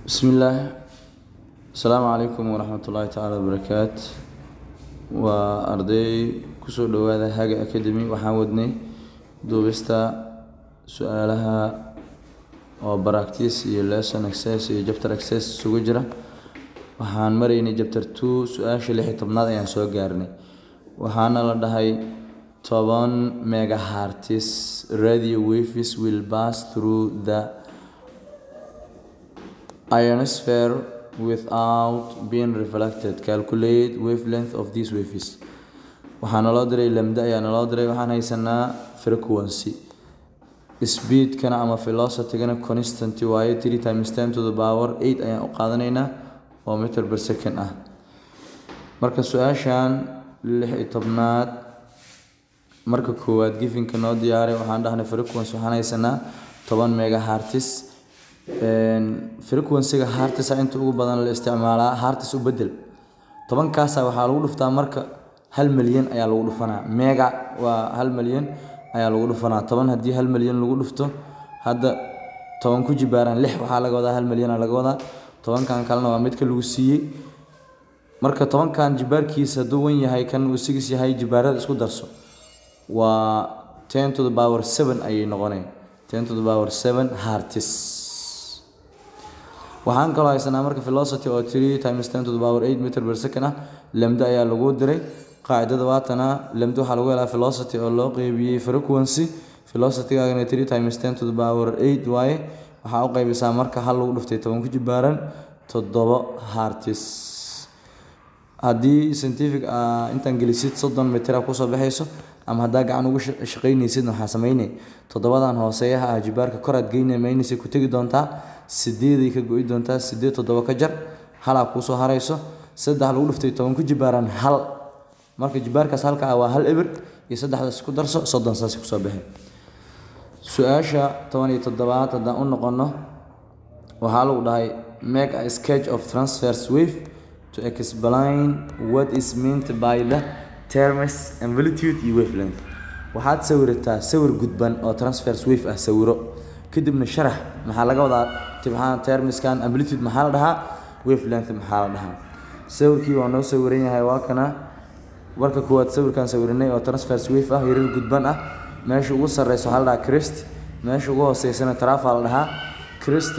bismillaah asalaamu calaykum waraxmat ullaahi tacaala wabarakaat waa arday kusoo dhowaada haga academy waxaan wadnay duubista su-aalaha oo baractice iyo lesson access iyo jabter access isugu jira waxaan maraynay jabter two su-aasha lix iyo tobnaad ayaan soo gaarnay waxaana la dhahay toban megahertz radio waves will pass through the ionosphere without being reflected calculate wavelength of these waves waxaa naloo diray lamda ayaa naloo diray waxaan haysanaa frequency speedkana ama velocitygana constant waaye three times ten to the power eight ayaan u qaadanaynaa oo meter per second ah marka su-aashan lix iyo tobnaad marka koowaad gifinka noo diyaaray waxaan dhahnay frequency waxaan haysanaa toban megahertz frequencyga hartisa inta ugu badan la isticmaalaa hartis u bedel tobankaasa waxaa lagu dhuftaa marka hal milyan ayaa lagu dhufanaa mega waa hal milyan ayaa lagu dhufanaa toban haddii hal milyan lagu dhufto hadda toban ku jibaaraan lix waxaa laga wadaa hal milyana laga wadaa tobankan kalena waa midka lagu siiyey marka tobankan jibaarkiisa hadduu wan yahay kan uu sigis yahay jibaarada isku darso waa ten to the power seven ayay noqonay ten to the power seven hartis waxaan kaloo haysanaa marka velocity oo three times ten to the power eight meter per second ah lamdo ayaa lagu diray qaacidada waatana lamdo waxaa lagu helaa velocity oo loo qeybiyey frequency velocitygaagana three times ten to the power eight waaye waxaa u qeybisaa marka hal lagu dhuftay toban ku jibaaran toddobo hartis haddii scientific intaan gelisid soddon mitira kusoo baxayso ama haddaa gacan ugu shaqaynaysid waxaa sameynay toddobadan hooseeyaha ah jibaarka koraad geyna maynaysa ku tegi doontaa sideeday ka go-i doontaa sideed toddoba ka jar halaa kuusoo harayso saddex lagu dhuftay toban ku jibaaran hal marka jibaarkaas halka ah waa hal eber iyo saddexdaas ku darso soddon saas kusoo baxay su-aasha toban iyo toddobaad haddaan u noqono waxaa lagu dhahay make a sketch of transfers wave to explain what is meant by the terms amplitude iyo wavelength waxaad sawirataa sawir gudban oo transfers wave ah sawiro kadibna sharax maxaa laga wadaa tibxaan termiskan amplitude maxaa la dhahaa wavelength maxaa la dhahaa sawirkii waa noo sawiran yahay waa kana marka koowaad sawirkan sawirinay oo transfers wave ah yarar gudban ah meesha ugu sarreysa waxaa la dhahaa crist meesha ugu hooseysana trafa la dhahaa crist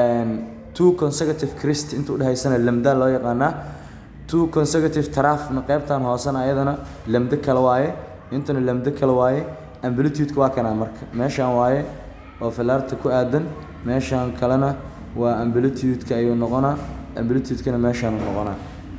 two consecutive crist inta udhehaysana lamda loo yaqaanaa two consecutive trafna qeybtan hoosena ayadana lamdo kale waaye intana lamdo kale waaye amplitude-ka waa kana marka meeshan waaye oo filaarta ku aadan meeshan kalena waa amplitude-ka ayuu noqonaa amplitude-kana meeshaan noqonaa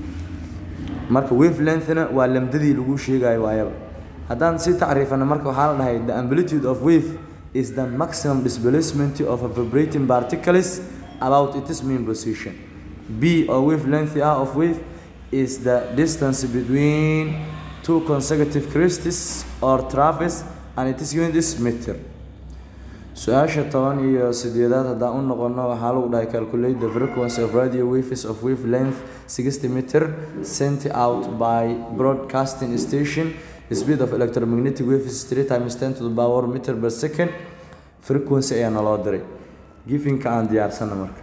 marka wavelengthna waa lamdadii lagu sheegayo waayaba haddaan si tacriifana marka waxaa la dhahay the amplitude of wave is the maximum displacement of a vibrating particles about its mean position b oo wavelength ah of wave is the distance between two consecutive crests or traves and its unit is meter su-aasha toban iyo sideedaad haddaan u noqono waxaa lagu dhahay calculate the frequency of radio waves of wave length sixty meter sent out by broadcasting station speed of electromagnetic waves three times ten to the power meter per second frequency ayaa naloo diray gifinka aan diyaarsana marka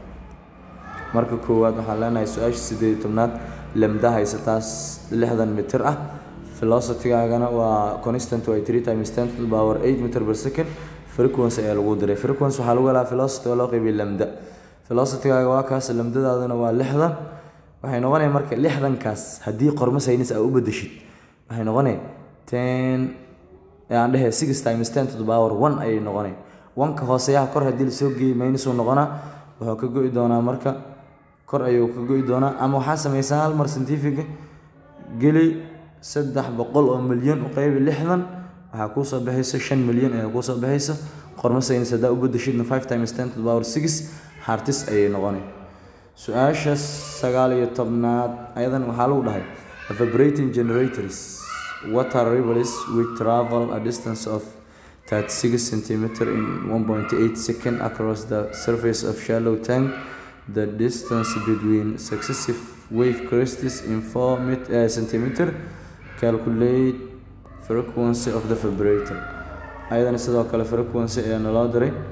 marka koowaad waxaan leenahay su-aasha sideed iyo tobnaad lamda haysataas lixdan mitir ah velocitygaagana waa constant way three times ten to the power eight meter per second frequency ayaa lagu diray frequency waxaa lagu helaa velocity oo loo qeybiya lamda velocitygaaga waa kaas lamdadaadana waa lixdan waxay noqonaya marka lixdankaas haddii qormo saynis aa u bedeshid waxay noqonay ten aan dhehe six times ten to the power one ayay noqonay wanka hooseyaha kor haddii lasoo geeyey maynisuu noqonaa wuxuu ka go-i doonaa marka kor ayuu ka go-i doonaa ama waxaa sameysaa hal mar scientifica geli saddex boqol oo milyan u qeybi lixdan waxaa kuusoo baxaysa shan milyan ayaa kuusoo baxaysa qormo saynis haddaa u bedeshidna five times ten to the power six hartis ayay noqonay su-aasha sagaal iyo tobnaad ayadan waxaa lagu dhahay vibrating generators water rivers which travel a distance of 36 centimeter in 1.8 second across the surface of shallow tank the distance between successive wave crests in 4 met- uh, centimeter calculate frequency of the vibrator ayadana sidoo kale frequency ayaa naloo diray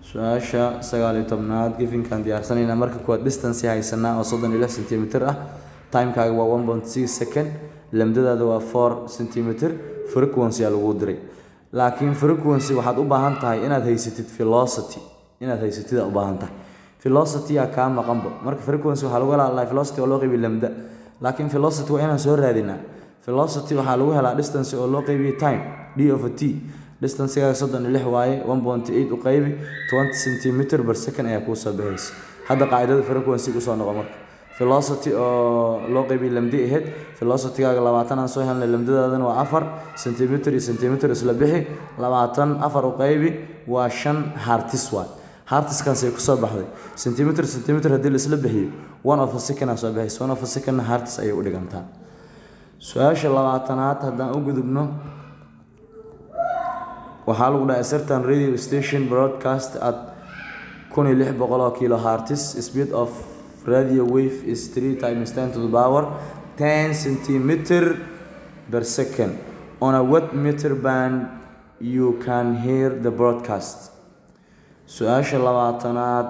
su-aasha sagaal iyo tobnaad gifinkaan diyaarsanaynaa marka kuwaad distance haysanaa oo soddon iyo lix centimeter ah timekaaga waa one point six second lamdadaada waa four centimeter frequency aa lagu diray laakiin frequency waxaad u baahan tahay inaad haysatid velocity inaad haysatid aa u baahan tahay velocity aa kaa maqanbo marka frequency waxaa lagu helaa velocity oo loo qeybiyo lamda laakiin velocity waa inaan soo raadinaa velocity waxaa lagu helaa distance oo loo qeybiyo time d of t distancegaaga soddon iyo lix waaye one point eight u qeybi twenty centimeter per second ayaa kuu soo baxaysa hadda qaacidada frequency usoo noqo marka velocity oo loo qeybiyo lamdi ahayd velocitygaaga labaatan aan soo helnay lamdadaadana waa afar centimeter iyo centimeter isla bixi labaatan afar u qeybi waa shan hartis waay hartiskaasay kusoo baxday centimeter centimeter haddii la isla bixiyo one of a second aa soo baxaysa one of a second hartis ayay u dhigantaa su-aasha labaatanaad haddaan u gudubno waxaa lagu dhahay certain radio station broadcast at kun iyo lix boqol oo kilo hartis speed of radio wave is three times ten to the power ten centimeter per second on a watt meter band you can hear the broadcast su-aasha labaatanaad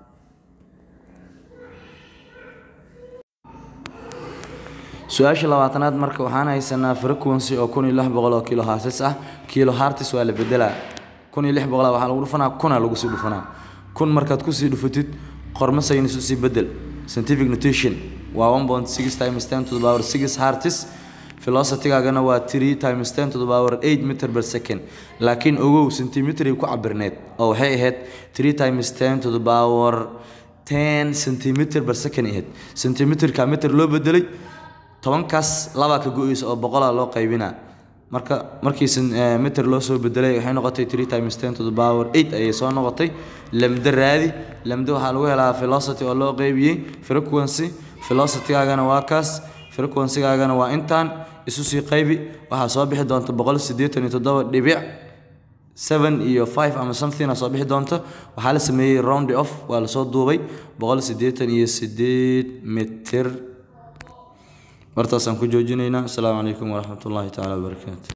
su-aasha labaatanaad marka waxaan haysanaa frequency oo kun iyo lix boqol oo kilo hartis ah kilo hartis waa la bedelaa kun iyo lix boqol waxaa lagu dhufanaa kuna lagu sii dhufanaa kun markaad kusii dhufatid qormo saynis usii bedel scientific notation waa one point six times ten to the power six hartis velocitygaagana waa three times ten to the power eight meter per second laakiin ogow centimeteray ku cabirneed oo waxay ahayd three times ten to the power ten centimeter per second ahayd centimeterka meter loo bedelay tobankaas labaa ka go-eysa oo boqolaa loo qaybinaa marka markii meter loo soo bedelay waxay noqotay three times ten to the power eight ayay soo noqotay lamda raadi lamda waxaa lagu helaa velocity oo loo qeybiyey frequency velocitygaagana waa kaas frequencygaagana waa intaan isu sii qaybi waxaa soo bixi doonta boqol siddeetan iyo toddoba dhibic seven iyo five ama something a soo bixi doonto waxaa la sameeyey round off waa lasoo duubay boqol siddeetan iyo siddeed mitir martaasaan ku joojinaynaa asalaamu calaykum waraxmat ullaahi tacaala wabarakaatu